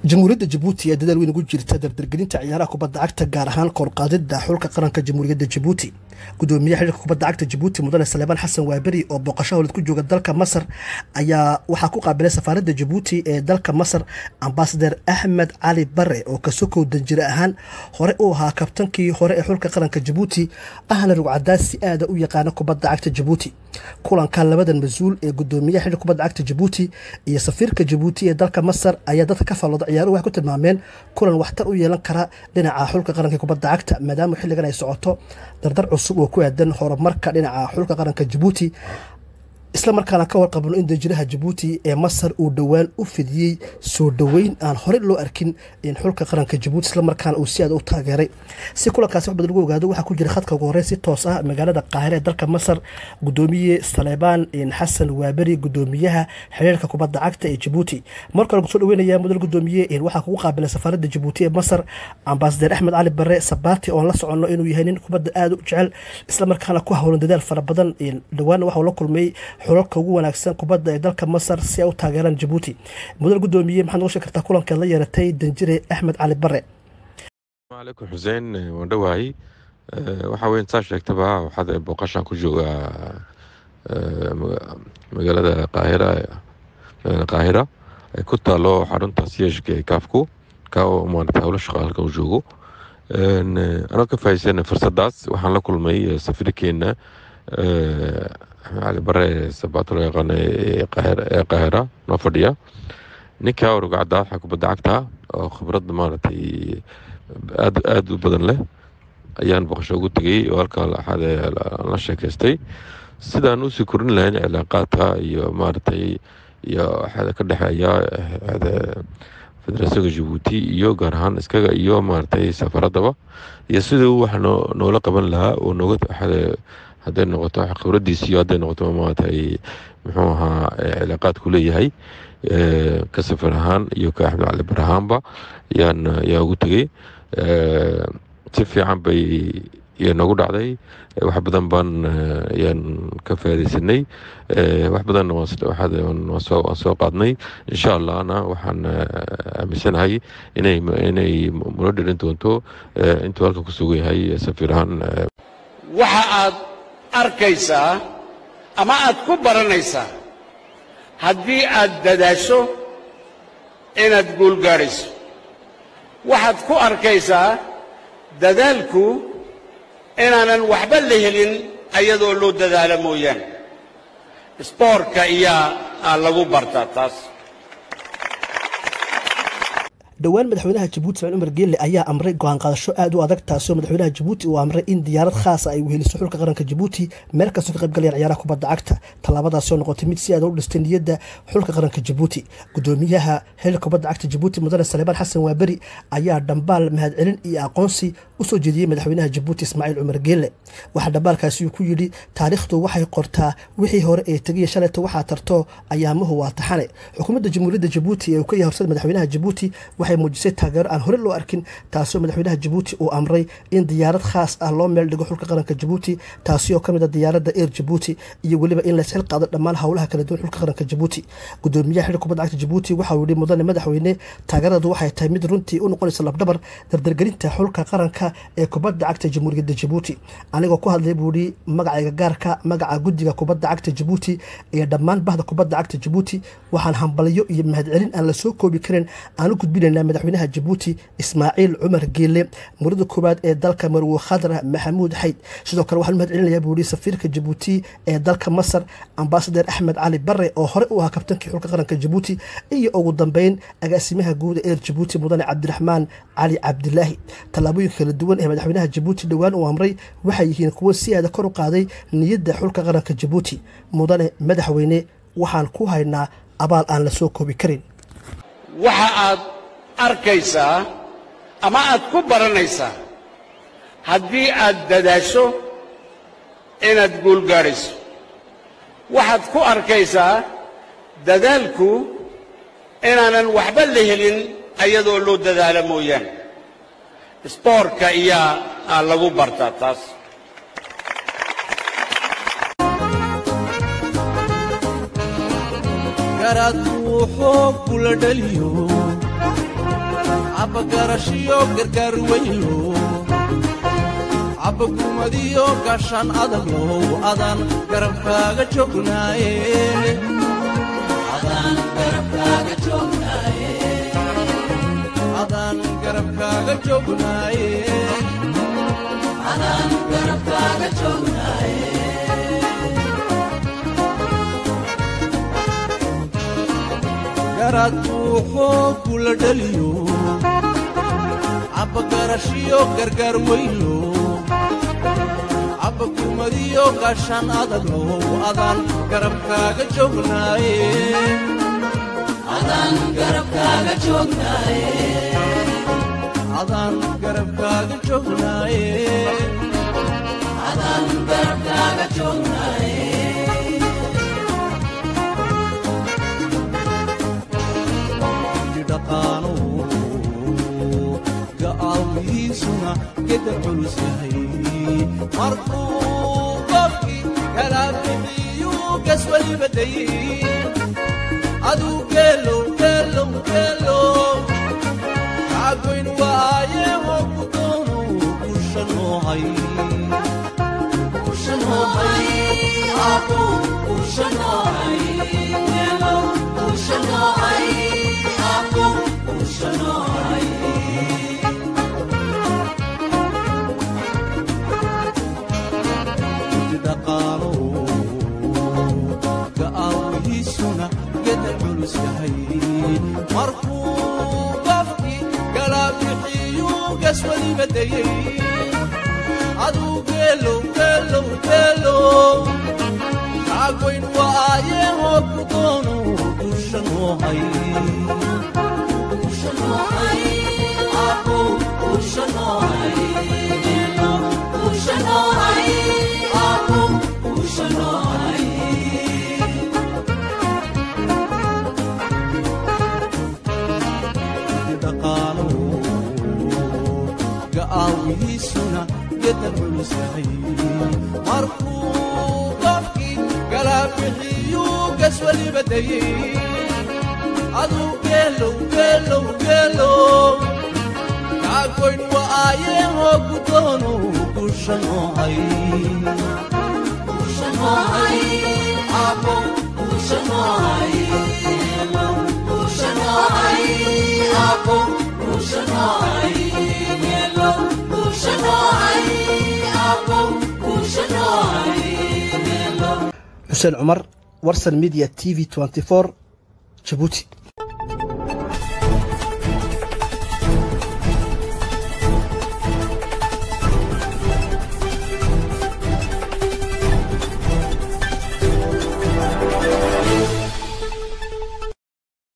jamhuuriyadda jabuuti ee dadaal weyn ugu jirta dardargelinta ciyaaraha kubadda cagta gaar ahaan korqaadida xulka qaranka jamhuuriyadda jabuuti gudoomiyaha xiriirka kubadda cagta jabuuti mudane saleebaan xasan waaberi oo booqasho howlad ku jooga dalka masar ayaa waxaa ku qaabilay safaaradda jabuuti ee dalka masar ambasader axmed cali bare oo kasokow danjire ahaan hore u ahaa kabtankii hore ee xulka qaranka jabuuti ahna rugcadaas si aada u yaqaana kubadda cagta jabuuti kulanka labadan mas-uul ee gudoomiyaha xiriirka kubadda cagta jabuuti iyo safiirka jabuuti ee dalka masar ayaa dadka ka fallooda ciyaaruhu waxay ku tilmaameen kulan waxtar u yeelan kara dhinaca xulka qaranka kubadda cagta maadaama xilligan ay socoto dardar cusub oo ku aadan horumarka dhinaca xulka qaranka jabuuti isla markaana ka warqabno in danjiraha jabuuti ee masar uu dhowaan u fidiyey soo dhoweyn aan horey loo arkin in xulka qaranka jabuuti islamarkaana uu si aad u taageeray si kulankaasi wax badan lagu ogaado waxaa ku jira khadka ugu horey si toos ah magaalada qaahire ee dalka masar gudoomiye saleebaan xasan waaberi gudoomiyaha xiriirka kubadda cagta ee jabuuti marka hore kusoo dhaweynaya mudan gudoomiye waxaa kugu qaabilay safaaradda jabuuti ee masar ambasader axmed cali bare sabaati oon la soconno inuu yahay nin kubadda aada u jecel islamarkaana ku howlan dadaal fara badan dhawaana waxuu la kulmay xulalka ugu wanaagsan kubadda ee dalka masar si ay u taageeraan jabuuti mudan gudoomiye maxaad noga sheeg kartaa kulankeed la yeeratay danjire axmed cali bare alaikum xuseen waan dhowahay waxaa weyn saa sheegtaba waxaad booqashaan ku joogaa magaalada qaahira qaahira ay ku taalo xarunta siyashka ee kaafku ka oo maarata howlo shaqa halkan u joogo anoo ka faa'iidsana fursadaas waxaan la kulmay safiirkeena axmed cali bare sabaato loo yaqaano ee qaahira noo fadhiya ninka rugcadda waxa kubadda cagta oo khibrad maaragtay aad aada u badan leh ayaan boqosho ugu tegey oo halkaa la sheekaystay sidaan usii korin lahayn cilaaqaadka iyo maaragtay iyo waxaa ka dhexeeya federationka jabuuti iyo gaar ahaan iskaga iyo maaragtay safaradaba iyo siduu wax noola qaban lahaa oo nooga hadday noqoto khibradiis iyo hadday noqoto maaragtay muxuu ahaa cilaaqaadku leeyahay ka safar ahaan iyo ka axmed cali bar ahaanba yaan yaa ugu tegey si fiican bay iyo noogu dhacday wax badan baan ayaan ka faadaysanay wax badanna waan soo qaadnay insha allahna waxaan aaminsanahay inay inay mulo dhirin doonto intuu halkan ku sugan yahay safiir ahaan waxa aad arkaysaa ama aad ku baranaysaa haddii aad dadaasho inaad guul gaadhayso waxaad ku arkaysaa dadaalku inaanan waxba la helin ayadoo loo dadaalo mooyaane isboortka iyaa lagu bartaa taas dhowaan madaxweynaha jabuuti ismaaciil umar geelle ayaa amray go-aan qaadasho aada u adag taasoo madaxweynaha jabuuti uu amray in diyaarad khaasa ay weheliso xulka qaranka jabuuti meel kastoo ka qayb galayaan ciyaaraha kubadda cagta tallaabadaasoo noqotay mid si aada u dhistay niyadda xulka qaranka jabuuti gudoomiyaha xiriirka kubadda cagta jabuuti mudane saleebaan xasan waaberi ayaa dhambaal mahadcelin iyo aqoonsi usoo jeediyey madaxweynaha jabuuti ismaaciil cumar geelle waxaa dhambaalkaasi uu ku yidhi taariikhdu waxay qortaa wixii hore ee tegiya shalayta waxaa tarto ayaamuhu waa taxane xukuumadda jamhuuriyadda jabuuti ee uu ka yahay horsada madaxweynaha jabuuti waxay muujisay taageero aan hore loo arkin taasoo madaxweynaha jabuuti uu amray in diyaarad khaas ah loo meel dhigo xulka qaranka jabuuti taasi oo ka mid a diyaaradda eir jabuuti iyo weliba in laysxil qaado dhammaan howlaha kala duwan xulka qaranka jabuuti gudoomiyaha xiriirka kubadda cagta jabuuti waxa uu yihi mudane madaxweyne taageeradu waxay tahay mid runtii u noqonaysa labdhabar dardargelinta xulka qaranka ee kubadda cagta jamhuuriyadda jabuuti anigoo ku hadlay buu yihi magacayga gaarka magaca guddiga kubadda cagta jabuuti iyo dhammaan bahda kubadda cagta jabuuti waxaan hambalyo iyo mahadcelin aan la soo koobi karin aan u gudbinaynaa madaxweynaha jabuuti ismaaciil cumar geele murada koowaad ee dalka marwo khadra maxamuud xayd sidoo kale waxaan mahad celinayaa buu yihi safiirka jabuuti ee dalka masar ambasader axmed cali bare oo hore u ahaa kabtankii xulka qaranka jabuuti iyo ugu dambeyn agaasimaha guuda eer jabuuti mudane cabdiraxmaan cali cabdilaahi tallaabooyinka kala duwan ee madaxweynaha jabuuti dhowaan uu amray waxay yihiin kuwo si aada kor u qaaday niyadda xulka qaranka jabuuti mudane madaxweyne waxaan ku haynaa abaal aan la soo koobi karin waxa aad arkaysaa ama aad ku baranaysaa haddii aad dadaasho inaad guul gaadhayso waxaad ku arkaysaa dadaalku inaanan waxba la helin ayadoo loo dadaalo mooyaane isboortka iyaa lagu bartaa taas garaad wuxuu kula dhaliyo cabbagarashiyo gargaar weylo cabbakumadiyo gaashaan adaglow adaan garabkaaga joognaaye adaan garabkaaga joognaaye garaad buuxoo kula dhaliyo cabbagarashiyo gargaar weylo cabbakumadiyo gaashaan adaglow adaan garabkaaga joognaaye adaan garabkaaga joognaaye dhaqaano ga'aawihiisuna geda culus yahay markuu qofkii kala bixiyuu gas weliba dayey aduu geelow geelow geelow kaagoyn waaye hogu doono gusha noohay dhaqaano ga'aawihiisuna geda culus yahay markuu qofkii kala bixiyuu gas weliba dayey aduu geelow geelow geelow kaagoyn waaye hogu doono gusha noohay dhaqaano ga'aawihiisuna geda culus yahay markuu qofkii kala bixiyuu gas weliba dayey aduu geelow geelow geelow kaagoyn waaye hogu doono gusha noohay xuseen cumar warsan media t v jabuuti